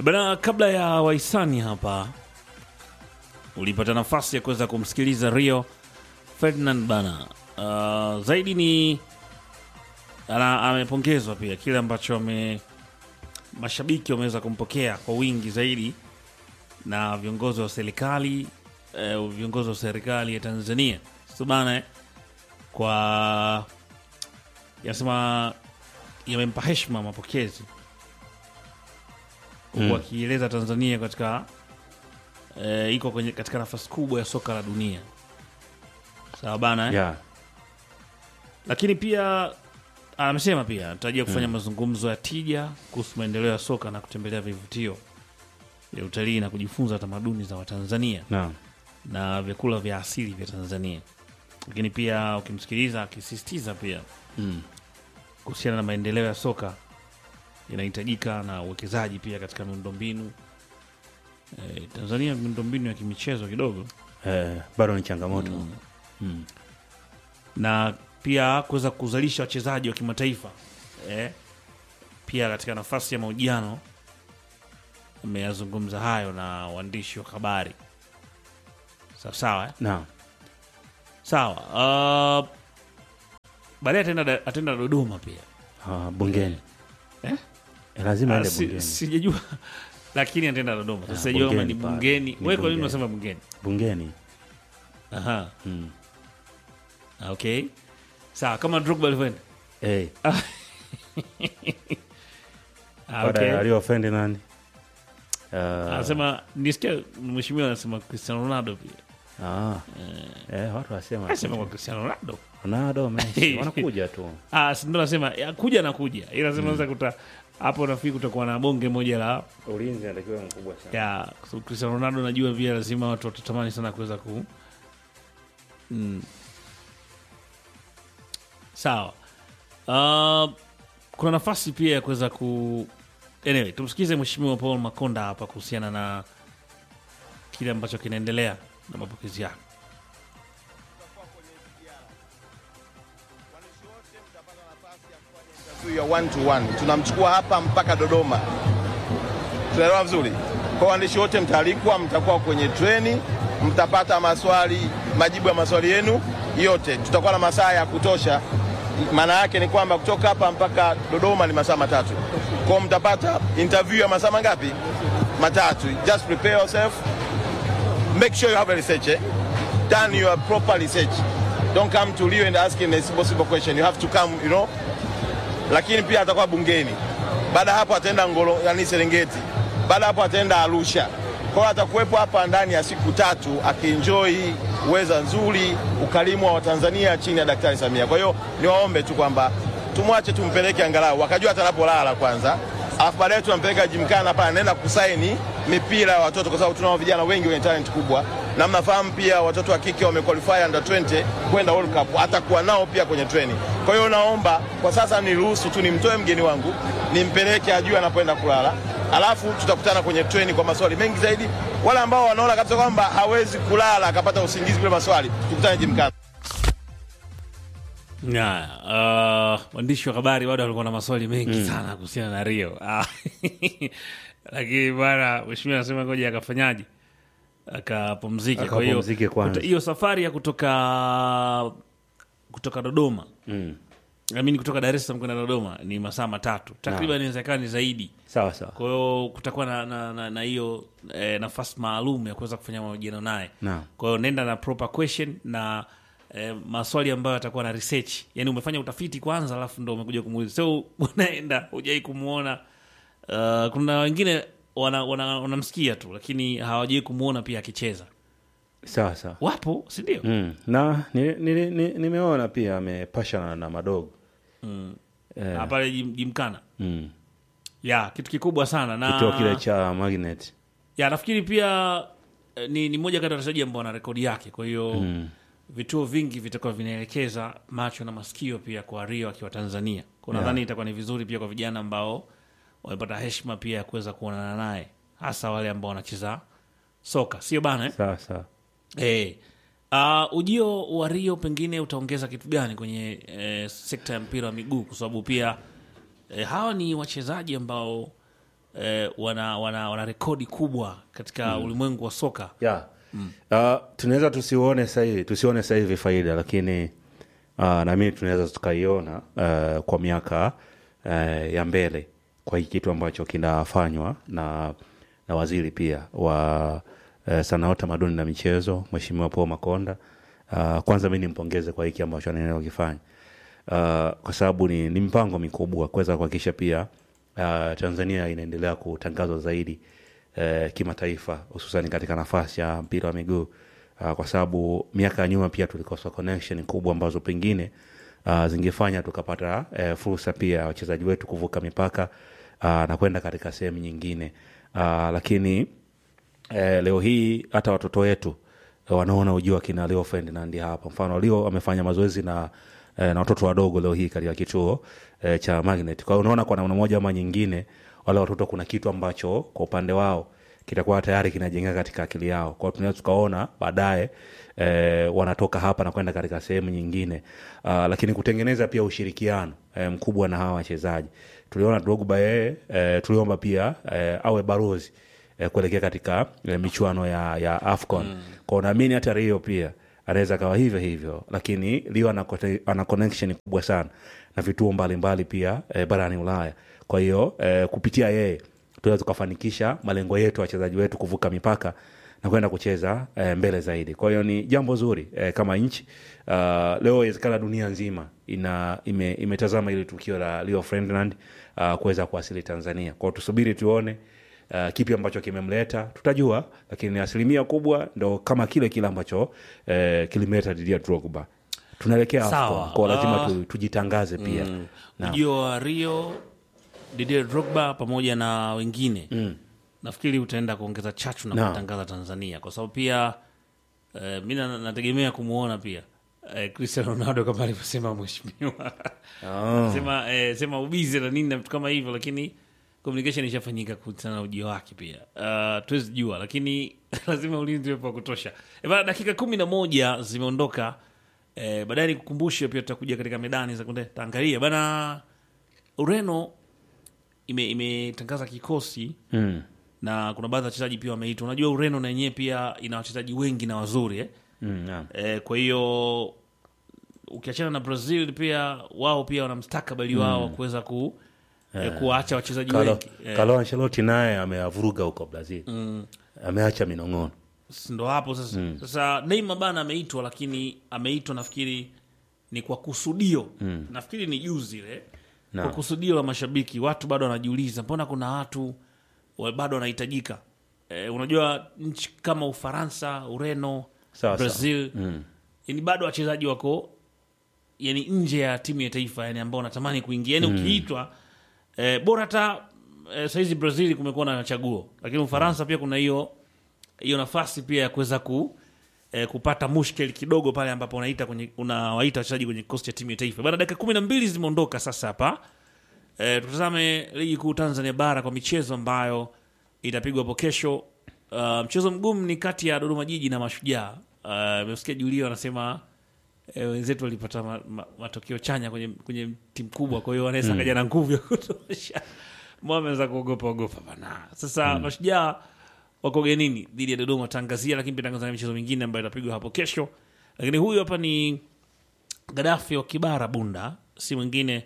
Bana, kabla ya wahisani hapa, ulipata nafasi ya kuweza kumsikiliza Rio Ferdinand bana. Uh, zaidi ni ana, amepongezwa pia kile ambacho ame mashabiki wameweza kumpokea kwa wingi zaidi na viongozi wa serikali eh, viongozi wa serikali ya Tanzania so bana eh, kwa yanasema yamempa heshima mapokezi huku Mm. akieleza Tanzania katika eh, iko kwenye katika nafasi kubwa ya soka la dunia sawa bana eh? yeah. lakini pia amesema pia anatarajia kufanya mazungumzo ya tija kuhusu maendeleo ya soka na kutembelea vivutio vya utalii na kujifunza tamaduni za Watanzania Naam. na vyakula vya asili vya Tanzania. Lakini pia ukimsikiliza akisisitiza pia Mm. kuhusiana na maendeleo ya soka inahitajika na uwekezaji pia katika miundombinu e, Tanzania miundombinu ya kimichezo kidogo Eh, bado ni changamoto mm. na pia kuweza kuzalisha wachezaji wa kimataifa eh, pia katika nafasi ya mahojiano ameyazungumza hayo na waandishi wa habari sawa sawa eh? Naam. sawa uh, baadaye ataenda ataenda Dodoma pia Ah, bungeni Eh? Eh, lazima Ah, aende si- bungeni sijajua lakini ataenda Dodoma Ah, sijajua kama ni bungeni pale. bungeni Ni wewe kwa nini bungeni. unasema bungeni bungeni aha mm. Ah, okay sawa kama Drogba alivyoenda hey. ah, baada okay. ya Rio Ferdinand uh, anasema nisikia mheshimiwa anasema Cristiano Ronaldo pia ah. eh, watu wasema anasema kwa Cristiano Ronaldo Ronaldo Messi wanakuja tu ah si ndo nasema ya, kuja na kuja ila sema sasa kuta hapo nafikiri kutakuwa na bonge moja la ulinzi anatakiwa mkubwa sana ya so Cristiano Ronaldo najua pia lazima watu watatamani sana kuweza ku mm. sawa uh, kuna nafasi pia ya kuweza ku anyway tumsikize mheshimiwa Paul Makonda hapa kuhusiana na kile ambacho kinaendelea na mapokezi yake ya one to one tunamchukua hapa mpaka Dodoma. Tunaelewa vizuri. Kwa waandishi wote mtaalikwa, mtakuwa kwenye treni, mtapata maswali, majibu ya maswali yenu yote. Tutakuwa na masaa ya kutosha. Maana yake ni kwamba kutoka hapa mpaka Dodoma ni masaa matatu. Kwa hiyo mtapata interview ya masaa mangapi? Matatu. Just prepare yourself. Make sure you have a research. Eh? Done your proper research. Don't come to Rio and asking a simple, simple question. You have to come, you know, lakini pia atakuwa bungeni. Baada ya hapo ataenda Ngolo, yani Serengeti. Baada ya hapo ataenda Arusha. Kwa hiyo atakuwepo hapa ndani ya siku tatu akienjoy weza nzuri, ukarimu wa Watanzania chini ya Daktari Samia. Kwa hiyo niwaombe tu kwamba tumwache tumpeleke angalau wakajua hata anapolala kwanza, alafu baadaye tunampeleka jimkana pale, anaenda kusaini mipira ya watoto, kwa sababu tunao vijana wengi wenye talent kubwa, na mnafahamu pia watoto wa kike wamequalify under 20 kwenda World Cup, atakuwa nao pia kwenye training. Kwa hiyo naomba kwa sasa niruhusu tu nimtoe mgeni wangu nimpeleke ajue anapoenda kulala, alafu tutakutana kwenye treni kwa maswali mengi zaidi. Wale ambao wanaona kabisa kwamba hawezi kulala akapata usingizi bila maswali, tukutane jimkana. Haya, uh, waandishi wa habari bado walikuwa na maswali mengi sana kuhusiana na Rio Ah, lakini bana mheshimiwa anasema ngoja akafanyaje akapumzike. Kwa hiyo Akapumzike kwanza. kuta- hiyo safari ya kutoka kutoka Dodoma mm. amini kutoka Dar es Salaam kwenda Dodoma ni masaa matatu takriban, inawezekana ni zaidi. sawa sawa Kwa hiyo kutakuwa na na, na, na hiyo eh, nafasi maalum ya kuweza kufanya mahojiano naye. Naam. Kwa hiyo nenda na proper question na eh, maswali ambayo yatakuwa na research, yani umefanya utafiti kwanza, alafu ndo umekuja kumuuliza, so unaenda hujai kumuona. Uh, kuna wengine wanamsikia wana, wanamsikia tu lakini hawajai kumuona pia akicheza, sawa sawa wapo si ndio? mm. na nimeona ni, ni, nimeona pia amepashana na madogo eh, Ah, pale jim- jimkana mm. ya kitu kikubwa sana na kituo kile cha magnet ya nafikiri pia eh, ni, ni moja kati ya wachezaji ambao wana rekodi yake, kwa hiyo mm. vituo vingi vitakuwa vinaelekeza macho na masikio pia kwa Rio akiwa Tanzania. Kwa Yeah. nadhani itakuwa ni vizuri pia kwa vijana ambao wamepata heshima pia ya kuweza kuonana naye, hasa wale ambao wanacheza soka, sio bana eh? sawa sawa Eh. Uh, ujio wa Rio pengine utaongeza kitu gani kwenye eh, sekta ya mpira wa miguu, kwa sababu pia eh, hawa ni wachezaji ambao eh, wana, wana, wana rekodi kubwa katika ulimwengu wa soka yeah. Uh, tunaweza tusione sahivi tusione sahivi faida lakini uh, nami tunaweza tukaiona uh, kwa miaka uh, ya mbele kwa hii kitu ambacho kinafanywa na, na waziri pia wa uh, sanaa utamaduni na michezo mweshimiwa paul makonda uh, kwanza mi nimpongeze kwa hiki ambacho anaendelea kukifanya uh, kwa sababu ni, ni mpango mikubwa kuweza kuhakikisha pia uh, tanzania inaendelea kutangazwa zaidi uh, kimataifa hususani katika nafasi ya mpira wa miguu uh, kwa sababu miaka ya nyuma pia tulikosa connection kubwa ambazo pengine uh, zingefanya tukapata uh, fursa pia ya wachezaji wetu kuvuka mipaka uh, na kwenda katika sehemu nyingine uh, lakini eh, leo hii hata watoto wetu eh, wanaona ujio wa kina Leo Ferdinand hapa. Mfano Leo amefanya mazoezi na eh, na watoto wadogo leo hii katika kituo eh, cha Magnet. Kwa hiyo unaona kwa namna moja ama nyingine wale watoto kuna kitu ambacho kwa upande wao kitakuwa tayari kinajengeka katika akili yao. Kwa hiyo tunaweza tukaona baadaye eh, wanatoka hapa na kwenda katika sehemu nyingine. Uh, lakini kutengeneza pia ushirikiano eh, mkubwa na hawa wachezaji. Tuliona Drogba yeye eh, tuliomba pia eh, awe barozi eh, kuelekea katika eh, michuano ya, ya afcon mm. kwao naamini hata rio pia anaweza kawa hivyo hivyo lakini rio ana, kote- ana connection kubwa sana na vituo mbalimbali pia eh, barani ulaya kwa hiyo eh, kupitia yeye tunaweza tukafanikisha malengo yetu wachezaji wetu kuvuka mipaka na kwenda kucheza eh, mbele zaidi kwa hiyo ni jambo zuri eh, kama nchi uh, leo inawezekana dunia nzima ina ime, imetazama ili tukio la leo ferdinand uh, kuweza kuwasili tanzania kwao tusubiri tuone uh, kipi ambacho kimemleta tutajua lakini asilimia kubwa ndo kama kile kile ambacho uh, kilimleta didia drogba tunaelekea Sawa. AFCON, kwa lazima Ah. tu, tujitangaze pia Naam. ujio wa rio didier drogba pamoja na wengine mm. nafikiri utaenda kuongeza chachu na Naam. kutangaza tanzania kwa sababu pia eh, mi na- nategemea kumwona pia eh, cristiano ronaldo kama alivyosema mheshimiwa Ah. sema, eh, sema ubizi na nini na vitu kama hivyo lakini communication ishafanyika kuhusiana na ujio wake pia uh, tuwezi jua lakini lazima ulinzi wepo wa kutosha e, bana dakika kumi na moja zimeondoka e, baadaye nikukumbushe pia tutakuja katika medani za kunde taangalia bana ureno ime- imetangaza kikosi mm. na kuna baadhi ya wachezaji pia wameitwa unajua ureno na yenyewe pia ina wachezaji wengi na wazuri eh? Mm, naam. E, kwa hiyo ukiachana na Brazil pia wao pia wana mstakabali wao wa kuweza ku, eh, kuwaacha wachezaji Carlo, wengi eh, Carlo Ancelotti naye ameavuruga huko Brazil ameacha minong'ono si ndo hapo sasa. Sasa Neymar bana ameitwa, lakini ameitwa nafikiri ni kwa kusudio nafikiri ni juzi ile kwa Naam. kusudio la mashabiki. Watu bado wanajiuliza mbona kuna watu wa- bado wanahitajika. Eh, unajua nchi kama Ufaransa, Ureno, Sawa, Brazil yani bado wachezaji wako yani nje ya timu ya taifa yani ambao wanatamani kuingia yani ukiitwa eh, bora hata eh, sahizi Brazil kumekuwa na chaguo, lakini Ufaransa pia kuna hiyo hiyo nafasi pia ya kuweza ku eh, kupata mushkeli kidogo pale ambapo unaita kwenye unawaita wachezaji kwenye kikosi cha timu ya taifa bana. Dakika kumi na mbili zimeondoka sasa hapa. Eh, tutazame ligi kuu Tanzania bara kwa michezo ambayo itapigwa hapo kesho. Uh, mchezo mgumu ni kati ya Dodoma Jiji na Mashujaa. Uh, Mesikia Julio anasema eh, wenzetu walipata ma, ma, matokeo chanya kwenye, kwenye timu kubwa, kwa hiyo wanaweza kaja na nguvu ya kutosha. Mbona ameanza kuogopa ogopa bana. Sasa Mashujaa wako genini dhidi ya Dodoma tangazia, lakini pia tangazia michezo mingine ambayo itapigwa hapo kesho. Lakini huyu hapa ni Gaddafi wa Kibara Bunda, si mwingine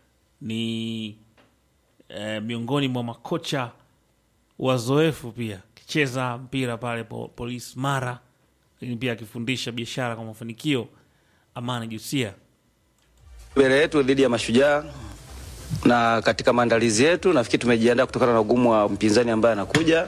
ni eh, miongoni mwa makocha wazoefu pia akicheza mpira pale po, Polisi Mara, lakini pia akifundisha biashara kwa mafanikio. Amani Jusia mbele yetu dhidi ya Mashujaa na katika maandalizi yetu nafikiri tumejiandaa kutokana na ugumu wa mpinzani ambaye anakuja.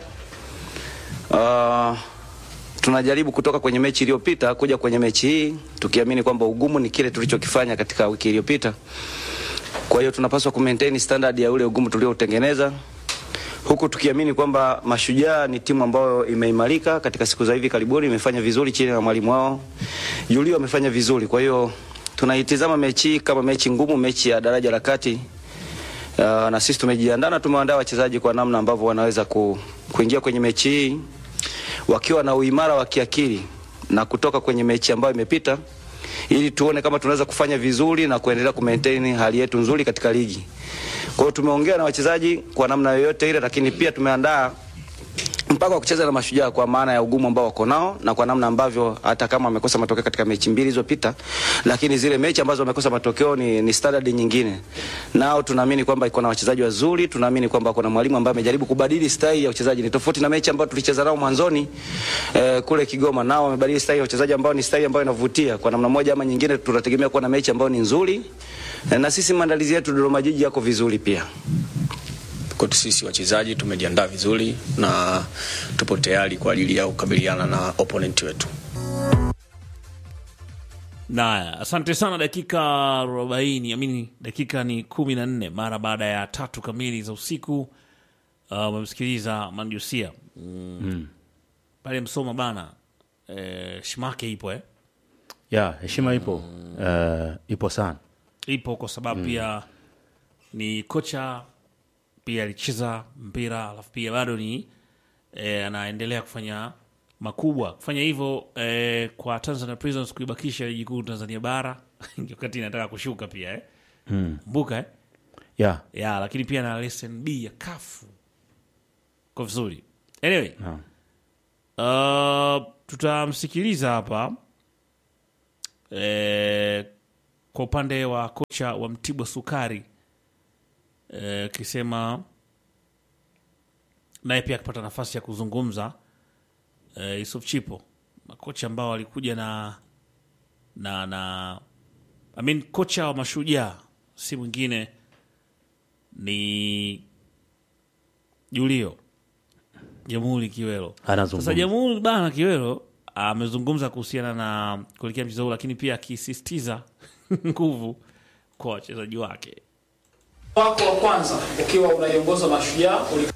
Uh, tunajaribu kutoka kwenye mechi iliyopita kuja kwenye mechi hii tukiamini kwamba ugumu ni kile tulichokifanya katika wiki iliyopita. Kwa hiyo tunapaswa kumaintain standard ya ule ugumu tulioutengeneza huku tukiamini kwamba Mashujaa ni timu ambayo imeimarika katika siku za hivi karibuni, imefanya vizuri chini ya mwalimu wao Julio, amefanya vizuri. Kwa hiyo tunaitizama mechi hii kama mechi ngumu, mechi ya daraja la kati. Uh, na sisi tumejiandaa na tumeandaa wachezaji kwa namna ambavyo wanaweza ku, kuingia kwenye mechi hii wakiwa na uimara wa kiakili na kutoka kwenye mechi ambayo imepita ili tuone kama tunaweza kufanya vizuri na kuendelea kumaintain hali yetu nzuri katika ligi. Kwa hiyo tumeongea na wachezaji kwa namna yoyote ile, lakini pia tumeandaa mpaka wa kucheza na Mashujaa kwa maana ya ugumu ambao wako nao na kwa namna ambavyo hata kama wamekosa matokeo katika mechi mbili zilizopita, lakini zile mechi ambazo wamekosa matokeo ni, ni standard nyingine. Nao tunaamini kwamba iko na wachezaji wazuri, tunaamini kwamba kuna mwalimu ambaye amejaribu kubadili style ya uchezaji. Ni tofauti na mechi ambayo tulicheza nao mwanzoni eh, kule Kigoma, nao wamebadili style ya uchezaji ambao ni style ambayo inavutia. Kwa namna moja ama nyingine, tunategemea kuwa na mechi ambayo ni nzuri eh, na sisi maandalizi yetu Dodoma Jiji yako vizuri pia. Kwetu sisi wachezaji tumejiandaa vizuri na tupo tayari kwa ajili ya kukabiliana na opponent wetu. Naya, asante sana. Dakika 40 amini, dakika ni kumi na nne mara baada ya tatu kamili za usiku. Uh, umemsikiliza Manjusia mm. pale Msoma bana eh, shimake ipo eh? ya heshima ipo eh, ipo sana ipo kwa sababu pia ni kocha pia alicheza mpira alafu pia bado ni eh, anaendelea kufanya makubwa kufanya hivyo eh, kwa Tanzania Prisons kuibakisha ligi kuu Tanzania bara wakati inataka kushuka pia eh. mbuka eh? ya ya lakini pia na lesson B ya kafu kwa vizuri anyway uh, tutamsikiliza hapa eh, kwa upande wa kocha wa Mtibwa Sukari akisema naye pia akipata nafasi ya kuzungumza eh, Yusuf Chipo, makocha ambao walikuja na na na I mean, kocha wa Mashujaa si mwingine ni Julio Jamhuri Kiwelo. Anazungumza. Sasa Jamhuri bana Kiwelo amezungumza kuhusiana na kuelekea mchezo huu, lakini pia akisisitiza nguvu kwa wachezaji wake. wako wa kwanza ukiwa unaiongoza Mashujaa ulikata